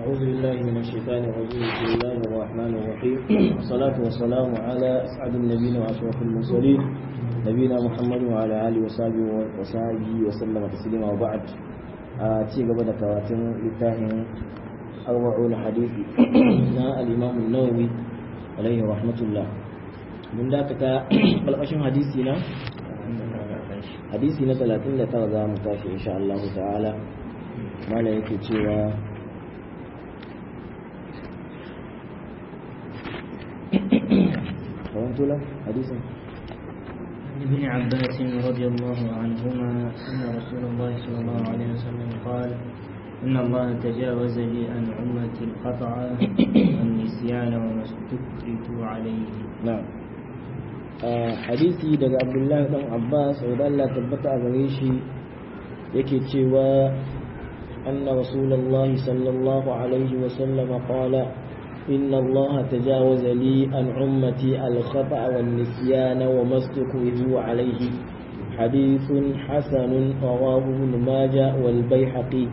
أعوذ بالله من الشيطان الرجيم بسم الله الرحمن الرحيم والصلاة والسلام على أسعد النبيين وأشرف المرسلين نبينا محمد وعلى آله وصحبه وصحبه وسلم تسليما وبعد ci gaba da karatun littafin arba'un hadisi na al-Imam an-Nawawi alaihi rahmatullah mun dakata kalkashin hadisi na hadisi na 39 za mu tashi insha Allah ta'ala mala yake cewa kawanto la hadisin ابن عباس رضي الله عنهما أن رسول الله صلى الله عليه وسلم قال إن الله تجاوز لي عن أمتي القطع والنسيان وما استكرهوا عليه na'am hadisi daga abdullahi dan abbas da Allah tabbata a gare shi yake cewa anna rasulullahi sallallahu alaihi wa sallam qala inna Allah tajawaza li an ummati al-khata' wan nisyan wa mastukrihu alaihi hadithun hasanun rawahu ibn majah wal baihaqi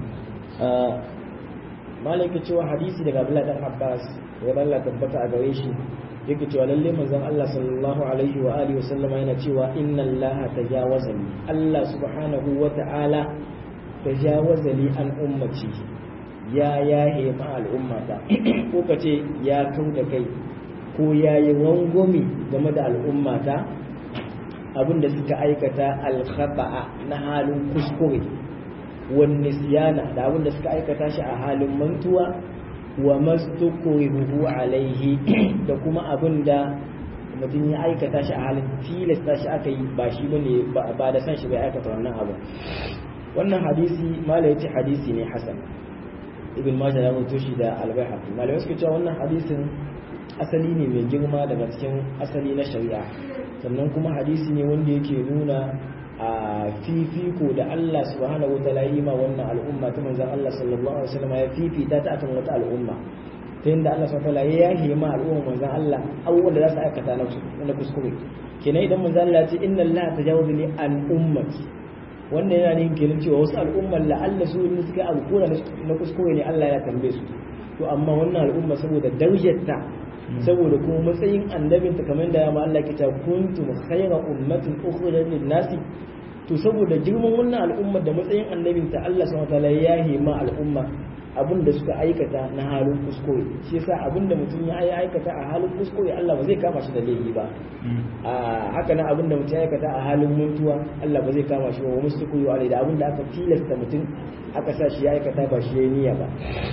malaka cewa hadisi daga abdullahi dan abbas da Allah tabbata a gare shi yake cewa lalle manzon Allah sallallahu alaihi wa alihi wasallama yana cewa inna Allah tajawaza li Allah subhanahu wa ta'ala tajawaza li an ummati ya yahe ma al'ummata ko kace ya kau da kai ko ya yi rangwami game da al'ummata abinda suka aikata al-khata'a na halin kuskure wan nisyana da abinda suka aikata shi a halin mantuwa wa mastukrihu alaihi da kuma abin da mutum ya aikata shi a halin tilasta shi aka yi ba shi bane ba da san shi bai aikata wannan abu wannan hadisi mala yace hadisi ne hasan ibn majah ya rawaito shi da al-baihaqi malamai suka cewa wannan hadisin asali ne mai girma daga cikin asali na shari'a sannan kuma hadisi ne wanda yake nuna a fifiko da Allah subhanahu wa ta'ala yi ma wannan al'umma ta manzon Allah sallallahu alaihi wasallam ya fifita ta akan wata al'umma ta yadda Allah subhanahu wa ta'ala ya yahe ma al'umma manzon Allah abubuwan da za su aikata na kuskure kenan idan manzon Allah ya ce inna Allah tajawaza li an ummati wannan yana nufin kenan cewa wasu al'umman la'alla su ne suka alkura na kuskure ne Allah ya tambaye su to amma wannan al'umma saboda darajarta saboda kuma matsayin annabinta kamar da ma Allah ke ta kuntum khayra ummatin ukhrijat lin-nasi to saboda girman wannan al'umma da matsayin annabinta Allah subhanahu wataala ya hima al'umma abin da suka aikata na halin kuskure shi yasa abin da mutum ya aikata a halin kuskure Allah ba zai kama shi da laifi ba a haka nan abin da mutum ya aikata a halin mutuwa Allah ba zai kama shi ba wa mustaqiyu alai da abin da aka tilasta mutum aka sa shi ya aikata ba shi ya niyya ba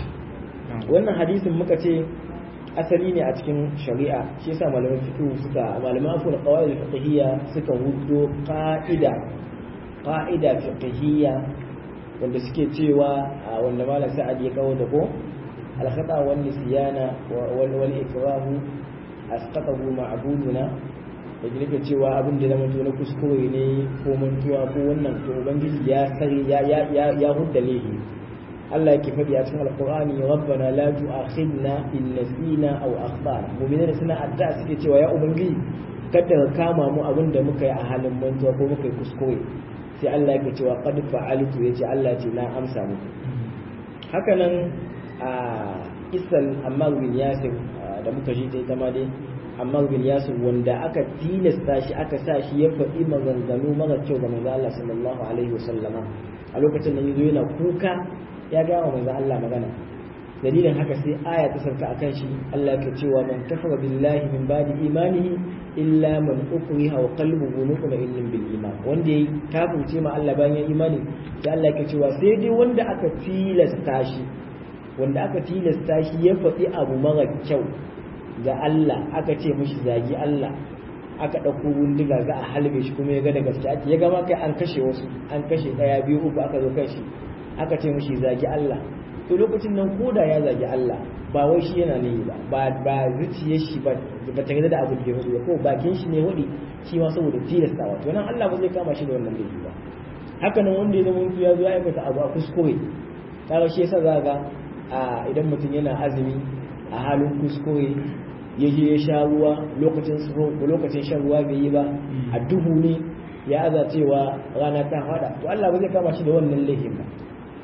wannan hadisin muka ce asali ne a cikin shari'a shi yasa malaman fiqh suka malaman afu da qawaid fiqhiyya suka hudo qa'ida qa'ida fiqhiyya wanda suke cewa wanda malam sa'ad ya kawo da ko al khata wal nisyana wal wal ikrahu asqatahu ma'buduna da yake cewa abin da zama na kuskure ne ko mantuwa ko wannan to ubangiji ya sare ya ya ya hudda lehi Allah yake faɗi a cikin Alƙur'ani rabbana la tu'akhidna in nasina aw akhtana mu'minai suna addu'a suke cewa ya ubangiji kada ka kama mu abin da muka yi a halin mantuwa ko muka yi kuskure sai Allah yake cewa qad fa'altu yace Allah ce na amsa muku haka nan a isal Ammar bin Yasir da muka ji ta ita ma dai Ammar bin Yasir wanda aka tilasta shi aka sa shi ya faɗi maganganu mara kyau ga manzo Allah sallallahu alaihi wasallama a lokacin da yazo yana kuka ya gaya wa manzo Allah magana dalilin haka sai aya ta sauka akan shi Allah ke cewa man kafara billahi min ba'di imanihi illa man ukriha wa qalbuhu mutma'innun bil iman wanda yayi kafirce ma Allah bayan ya imani sai Allah ke cewa sai dai wanda aka tilasta shi wanda aka tilasta shi ya faɗi abu mara kyau ga Allah aka ce mishi zagi Allah aka ɗauko bindiga za a halbe shi kuma ya ga da gaske ake ya gama kai an kashe wasu an kashe ɗaya biyu uku aka zo kan shi aka ce mishi zagi Allah to lokacin nan koda ya zagi Allah ba wai shi yana ne ba ba ba zuciyar shi ba ba ta da abu da ya ba ko bakin shi ne wadi shi ma saboda tilastawa to nan Allah ba zai kama shi da wannan laifi ba haka nan wanda ya zama ya zo ya aikata abu a kuskure kaga shi yasa za ga a idan mutum yana azumi a halin kuskure ya je ya sha ruwa lokacin ko lokacin shan ruwa bai yi ba a duhu ne ya aza cewa rana ta hada to Allah ba zai kama shi da wannan laifin ba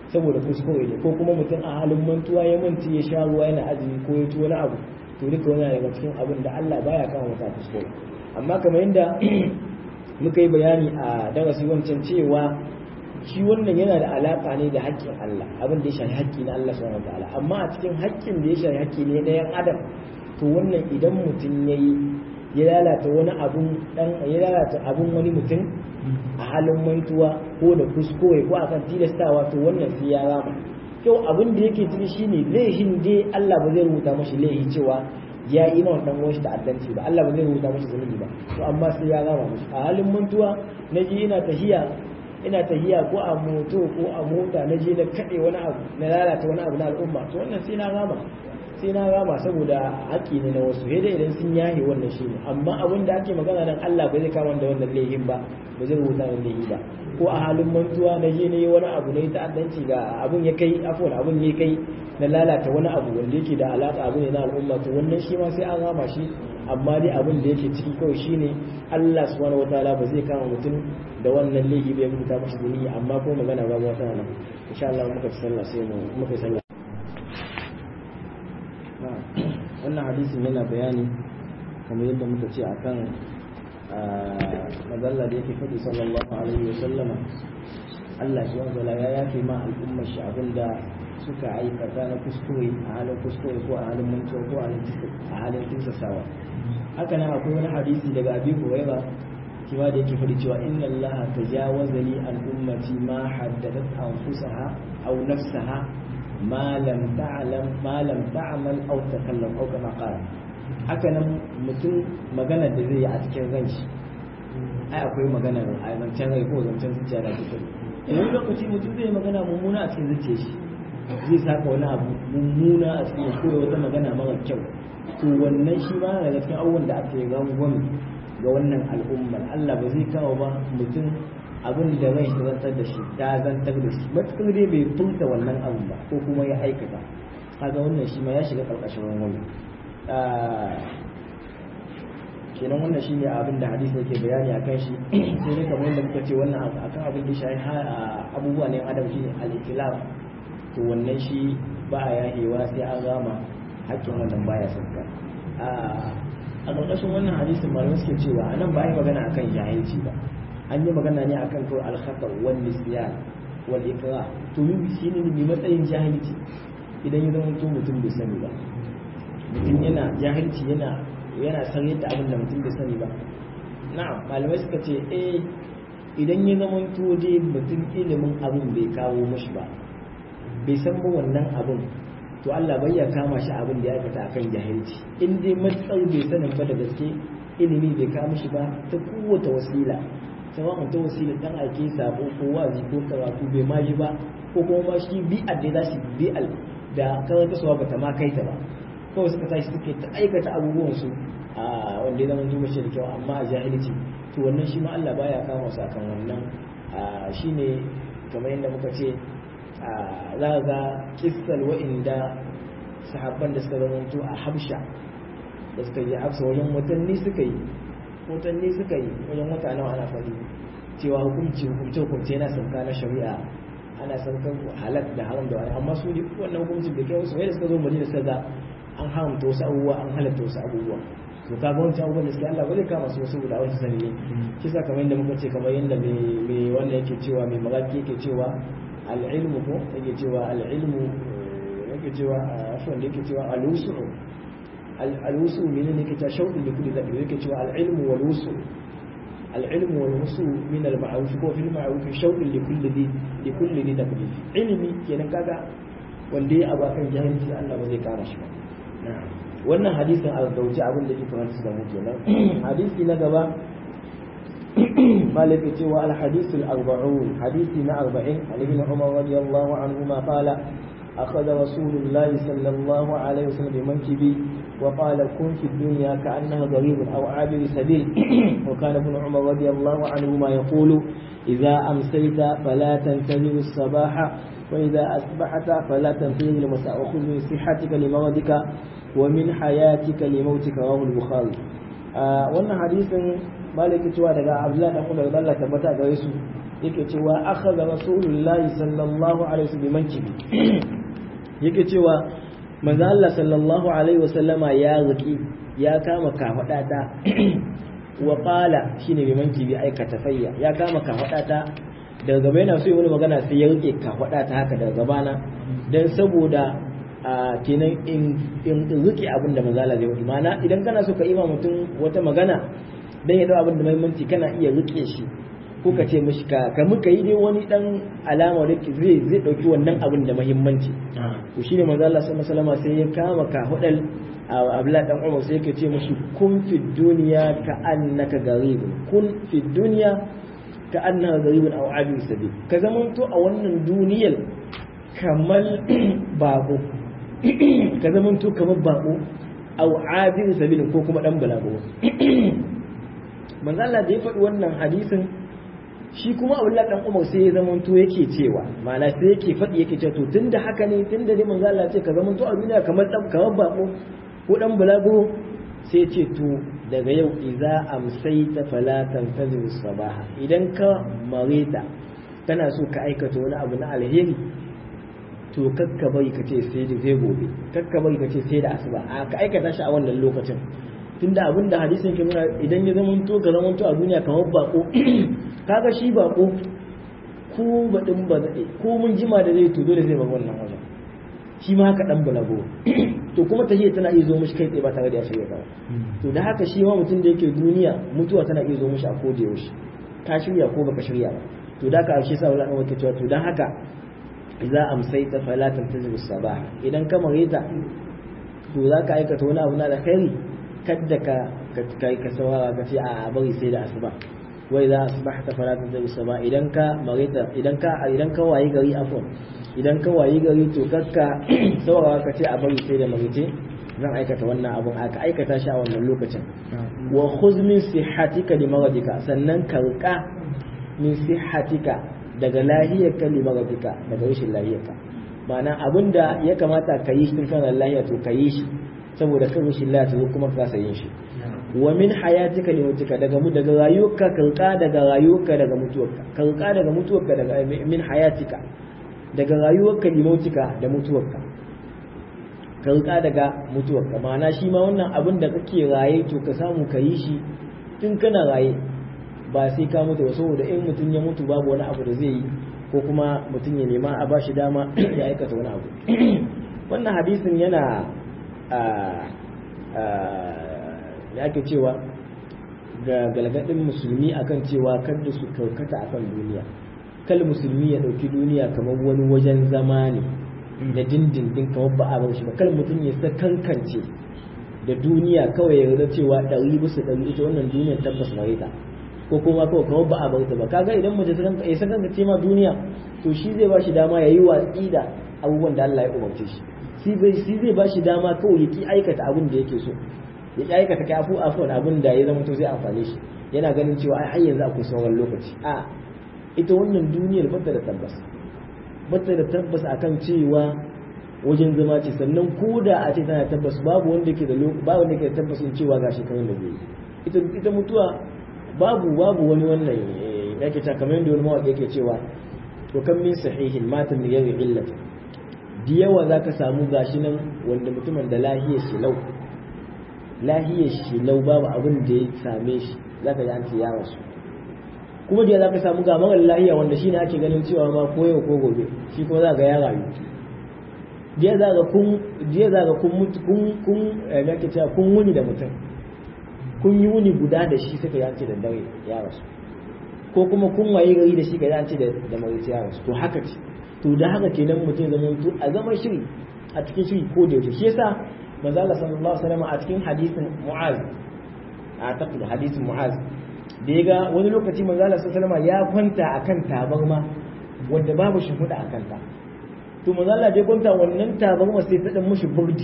saboda kuskure ne ko kuma mutum a halin mantuwa ya manti ya sha ruwa yana azumi ko ya ci wani abu to duka wani daga cikin abin da Allah baya kama mutum kuskure amma kamar yadda muka yi bayani a darasi wancan cewa shi wannan yana da alaka ne da haƙƙin Allah abin da ya shafi haƙƙi na Allah subhanahu wataala amma a cikin haƙƙin da ya shafi haƙƙi ne na yan adam to wannan idan mutum yayi ya lalata wani abun dan ya lalata abun wani mutum a halin mantuwa ko da kuskure ko akan tilastawa to wannan sai ya rama kyau abin da yake ciki shine laihin dai Allah ba zai rubuta mashi laihi cewa ya yi ma wannan wani ta'addanci ba Allah ba zai rubuta mashi zunubi ba to amma sai ya rama mashi a halin mantuwa na ji ina tahiya ina tahiya ko a moto ko a mota na je na kaɗe wani abu na lalata wani abu na al'umma to wannan sai na rama sai na rama saboda haƙƙi ne na wasu dai idan sun yahe wannan shi ne amma abin da ake magana nan Allah ba zai kama da wannan laihin ba ba zai rubuta wannan laihi ba ko a halin mantuwa na je na yi wani abu na yi ta'addanci ga abin ya kai afuwan abin ya kai na lalata wani abu wanda yake da alaƙa abu ne na al'umma to wannan shi ma sai an rama shi amma dai abin da yake ciki kawai shine Allah subhanahu wataala ba zai kama mutum da wannan laifi bai rubuta mashi zunubi amma ko magana ba wata nan insha Allah muka ci sallah sai mu muka sallah wannan hadisin yana bayani kamar yadda muka ce akan magalla da yake faɗi sallallahu alaihi wa sallama Allah subhanahu wataala ya yafe ma al'ummar shi abinda suka aikata na kuskure a halin kuskure ko a halin mantuwa ko a halin tinsasawa haka nan akwai wani hadisi daga abi huraira cewa da yake faɗi cewa inna Allah tajawaza li an ummati ma haddadat anfusaha aw nafsaha ma lam ta'lam ma lam ta'mal aw takallam aw kama qala haka nan mutum magana da zai yi a cikin ranshi ai akwai magana a zancen rai ko zancen zuciya da take wani lokaci mutum zai magana mummuna a cikin zuciyar shi zai saka wani abu mummuna a cikin ko wata magana mara kyau to wannan shi ma daga cikin abubuwan da ake rangwame ga wannan al'ummar Allah ba zai kawo ba mutum abin da rai ta zantar da shi ta zantar da shi matuƙar dai bai furta wannan abin ba ko kuma ya aikata kaga wannan shi ma ya shiga ƙarƙashin rangwame kenan wannan shine abin da hadisi yake bayani akan shi sai dai kamar yadda muka ce wannan akan abin da shi abubuwa ne adam shine al-ikhlas to wannan shi ba a yahewa sai an gama hakkin wannan baya sauka a ƙarƙashin wannan hadisin malamai suke cewa a nan ba yi magana akan jahilci ba an yi magana ne akan kawai alkhatar wal nisyan wal ikra to yi shi ne mai matsayin jahilci idan ya zama mutum bai sani ba mutum yana jahilci yana yana san yadda abin da mutum bai sani ba na'am malamai suka ce eh idan ya zama to dai mutum ilimin abin bai kawo mashi ba bai san ba wannan abin to Allah bai ya kama shi abin da ya aikata akan jahilci in dai matsar bai sanin ba da gaske ilimi bai kama shi ba ta kowace wasila sawa'un ta wasila dan ake sabo ko wazi ko karatu bai ma ji ba ko kuma ma shi bi'al da za shi bi'al da karanta suwa bata ma kai ta ba kawai suka tashi suke ta aikata abubuwan su a wanda ya zama zuwa shi da kyau amma a jahilci to wannan shi ma Allah baya kama su akan wannan shine kamar yadda muka ce za ga kissal wa'inda sahabban da suka zamanto a habsha da suka yi habsa wajen watanni suka yi watanni suka yi wajen wata nawa ana faɗi cewa hukunci hukunce hukunce yana sauka na shari'a ana saukan halal da haram da wani amma su ne wannan hukuncin da kai wasu wai da suka zo madina suka ga an haramta wasu abubuwa an halatta wasu abubuwa to ka ga wancan abubuwan da suke Allah ba zai kama su wasu guda wasu sani ne kisa kamar yadda muka ce kamar yadda mai wannan yake cewa mai magaki yake cewa al'ilmu ko yake cewa al'ilmu yake cewa afwan da yake cewa al'usu al'usu mene ne yake cewa shauɗin da kudi zaɓi yake cewa al'ilmu wal wusu al'ilmu wal wusu min al ma'ruf ko fil ma'ruf shauɗin li kulli di li kulli di taklif ilimi kenan kaga wanda ya abu akan jahilci Allah ba zai kama shi ba wannan hadisin a gauci abin da ke kamar su da mu kenan hadisi na gaba مالك سوى الحديث الأربعون حديث أربعين عن ابن عمر رضي الله عنهما قال أخذ رسول الله صلى الله عليه وسلم بمنكبي وقال كن في الدنيا كأنها غريب أو عابر سبيل وكان ابن عمر رضي الله عنهما يقول إذا أمسيت فلا تنتظر الصباح وإذا أصبحت فلا تنتظر المساء وخذ من صحتك لمرضك ومن حياتك لموتك رواه البخاري آه وأن حديث malaki cewa daga abdullahi dan umar Allah tabbata gare su yake cewa akhadha rasulullahi sallallahu alaihi wasallam bimankibi yake cewa manzo Allah sallallahu alaihi wasallama ya riki ya kama kafadata wa qala shine bimankibi aikata fayya ya kama kafadata daga gaba yana so yi wani magana sai ya rike kafadata haka daga gabana dan saboda a kenan in in rike abin da manzo Allah zai yi ma'ana idan kana so ka ima mutum wata magana dan ya dau abin da muhimmanci kana iya rike shi ko ka ce mishi ka ka muka yi dai wani dan alama da zai zai dauki wannan abin da muhimmanci to shine manzo Allah sallallahu alaihi wasallam sai ya kama ka hudal Abdullah dan Umar sai yake ce mishi kun fi duniya ka annaka garib kun fi duniya ka annaka garibun aw abin sabil ka zamanto a wannan duniyar kamar bako ka zamanto kamar bako aw abin sabil ko kuma dan balago manzo Allah da ya faɗi wannan hadisin shi kuma Abdullah dan Umar sai ya zamanto yake cewa ma'ana sai yake faɗi yake cewa to tunda haka ne tunda dai manzo Allah ya ce ka zamanto a duniya kamar dan kamar bako ko dan balago sai ce to daga yau idza amsayta fala tantazir sabaha idan ka mareta kana so ka aikata wani abu na alheri to kakka bari ka ce sai da zai gobe kakka bari ka ce sai da asuba a ka aikata shi a wannan lokacin tunda abin da hadisin ke nuna idan ya zama to ga zama to a duniya kamar bako kaga shi bako ko badin ba ko mun jima da zai to dole zai bar wannan wajen shi ma haka dan balago to kuma tahiyya tana iya zo mishi kai tsaye ba tare da ya shirya ba to da haka shi ma mutum da yake duniya mutuwa tana iya zo mishi a koda yaushe ka shirya ko baka shirya ba to da haka shi sa wala wake cewa to dan haka idza amsayta fala tantazir sabah idan ka mareta to za ka aikata wani abu na alkhairi kadda ka kai ka saurara ka ce a bari sai da asuba wai za asbahta fala tantazir sabah idan ka mareta idan ka idan ka wayi gari afwan idan ka wayi gari to kakka saurara ka ce a bari sai da marice zan aikata wannan abun aka aikata shi a wannan lokacin wa khuz min sihhatika li maradika sannan ka rika min sihhatika daga lahiyarka li maradika daga rashin lahiyarka ma'ana abinda ya kamata ka yi shi tun kana lahiya to ka yi shi saboda kan rashin lahiya to kuma ka yin shi wa min hayatika li mutuka daga mu daga rayuwarka ka rika daga rayuwarka daga mutuwarka ka rika daga mutuwarka daga min hayatika daga rayuwarka limautika da mutuwarka ka rika daga mutuwarka ma'ana shi ma wannan abin da kake raye to ka samu ka yi shi tun kana raye ba sai ka mutu ba saboda in mutum ya mutu babu wani abu da zai yi ko kuma mutum ya nema a bashi dama ya aikata wani abu wannan hadisin yana da ake cewa ga galgadin musulmi akan cewa kada su karkata akan duniya kal musulmi ya ɗauki duniya kamar wani wajen zama ne da dindindin kamar ba a bar shi ba kal mutum ya sa kankance da duniya kawai ya yarda cewa ɗari bisa ɗari ita wannan duniyar tabbas bare ta ko kuma kawai kamar ba a bar ta ba kaga idan mutum ya sa kankance ma duniya to shi zai ba shi dama ya yi watsi da abubuwan da Allah ya umarce shi shi zai ba shi dama kawai ya ki aikata abin da yake so ya ki aikata kafu afon abin da ya zama to zai amfane shi yana ganin cewa ai har yanzu akwai sauran lokaci a ita wannan duniyar bata da tabbas bata da tabbas akan cewa wajen zama ce sannan ko da a ce tana tabbas babu wanda ke da babu wanda ke da tabbasin cewa ga shekarun da zai ita ita mutuwa babu babu wani wannan yake ta kamar yadda wani mawaƙi yake cewa to kan min sahihin mata min yawi illati da yawa zaka samu gashi nan wanda mutumin da lahiyar shi lau lahiyar shi lau babu abin da ya same shi zaka ji an ce ya rasu kuma da za ka samu ga mara lahiya wanda shine ake ganin cewa ma ko yau ko gobe shi kuma za ga ya rayu jiya za ga kun jiya za ga kun mutu kun kun eh me cewa kun wuni da mutum kun yi wuni guda da shi suka yanci da dare ya rasu ko kuma kun waye gari da shi ka yanci da da mai ya rasu to haka ce to da haka kenan mutum zama to a zaman shiri a cikin shiri ko da yaushe shi yasa manzo Allah sallallahu alaihi wasallam a cikin hadisin Mu'az a taqdi hadisin Mu'az da ya ga wani lokaci manzo Allah sallallahu ya kwanta akan tabarma wanda babu shimfiɗa a kanta to manzo Allah ya kwanta wannan tabarma sai ta dan mushi burdi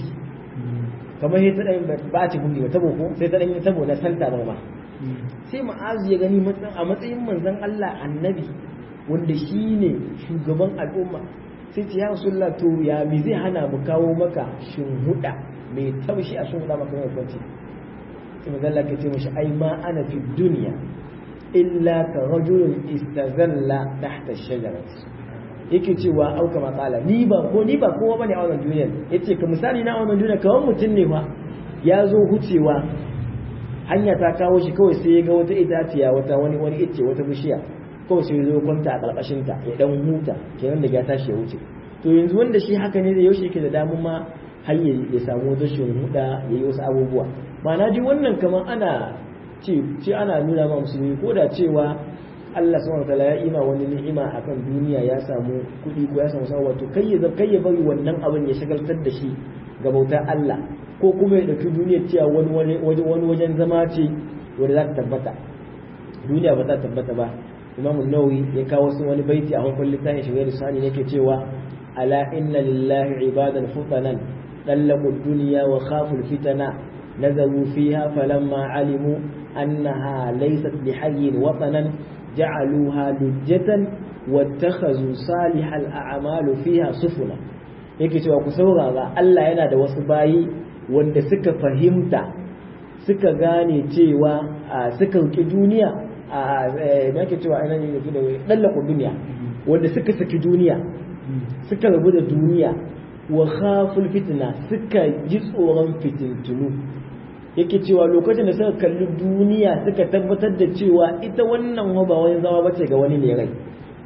kamar sai ta dan ba ci burdi ba tabo ko sai ta dan yi tabo na san tabarma sai ma'azu ya gani a matsayin manzon Allah annabi wanda shine shugaban al'umma sai ce ya rasulullah to ya mi zai hana mu kawo maka shinhuda mai taushi a shinhuda maka mai kwanci sai manzo Allah ya ce mishi ai ma ana fi duniya illa ka rajulun istazalla tahta shajarati yake cewa au kama kala ni ba ko ni ba kowa bane a wannan duniyar yace ka misali na wannan duniyar kawai mutum ne fa ya zo hucewa hanya ta kawo shi kawai sai ya ga wata itaciya wata wani wani ice wata bishiya kawai sai ya zo kwanta a karkashin ta ya dan huta kenan da ya tashi ya wuce to yanzu wanda shi haka ne da yaushe yake da damun ma har ya samu wata huda ya yi wasu abubuwa ma'ana dai wannan kamar ana ce ce ana nuna ma musulmi ko da cewa Allah subhanahu wataala ya ima wani ni'ima akan duniya ya samu kuɗi ko ya samu sawa to kai ya kai ya bari wannan abin ya shagaltar da shi ga bautar Allah ko kuma ya dauki duniyar cewa wani wani wajen zama ce wanda za ta tabbata duniya ba ta tabbata ba Imam Nawawi ya kawo su wani baiti a farkon littafin shi da sani yake cewa ala inna lillahi ibadan futanan طلقوا الدنيا وخافوا الفتنة نزلوا فيها فلما علموا أنها ليست بحي وطنا جعلوها لجة واتخذوا صالح الأعمال فيها سفنا yake cewa ku saurara Allah yana da wasu bayi wanda suka fahimta suka gane cewa suka riƙe duniya a me yake cewa ina ne da dallaku duniya wanda suka saki duniya suka rabu da duniya wa khaful fitna suka ji tsoron fitintunu yake cewa lokacin da suka kalli duniya suka tabbatar da cewa ita wannan ba wani zama bace ga wani ne rai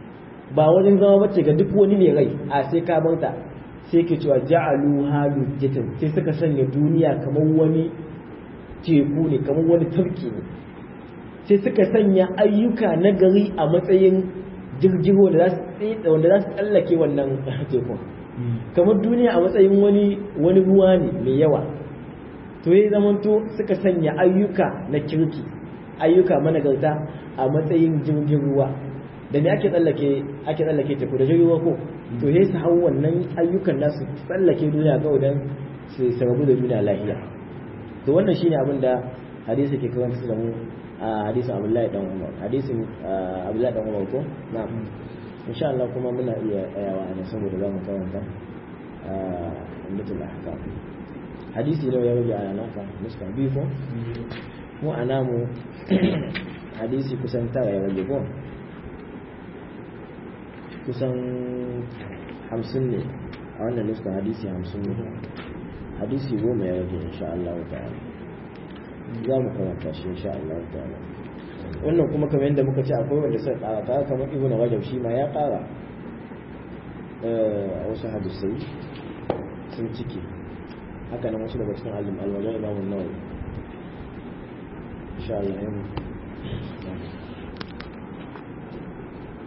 ba wani zama bace ga duk wani ne rai a sai ka bauta sai ke cewa ja'alu halu jitin sai suka sanya duniya kamar wani teku ne kamar wani tarki ne sai suka sanya ayyuka na gari a matsayin jirgin wanda za su tsallake wannan tekun kamar duniya a matsayin wani wani ruwa ne mai yawa to ya zamanto suka sanya ayyuka na kirki ayyuka managarta a matsayin jirgin ruwa da ne ake tsallake ake tsallake teku da jirgin ruwa ko to ya su hau wannan ayyukan nasu tsallake duniya kawai don su rabu da duniya lafiya to wannan shine abin da hadisi ke karanta da mu a hadisin Abdullahi dan Umar hadisin Abdullahi dan Umar ko na'am insha Allah kuma muna iya tsayawa a nan saboda za mu karanta ummatul ahkam hadisi ne ya rage a naka muska biyu ko mu a namu hadisi kusan tara ya rage ko kusan hamsin ne a wannan nuska hadisi hamsin ne hadisi goma ya rage insha Allah ta'ala za mu karanta shi insha Allah ta'ala wannan kuma kamar yadda muka ce akwai wanda suka kara kara kamar ibnu rajab shi ma ya kara a wasu hadisai sun ciki haka nan wasu daga cikin alim alwajen imamun nawawi insha Allah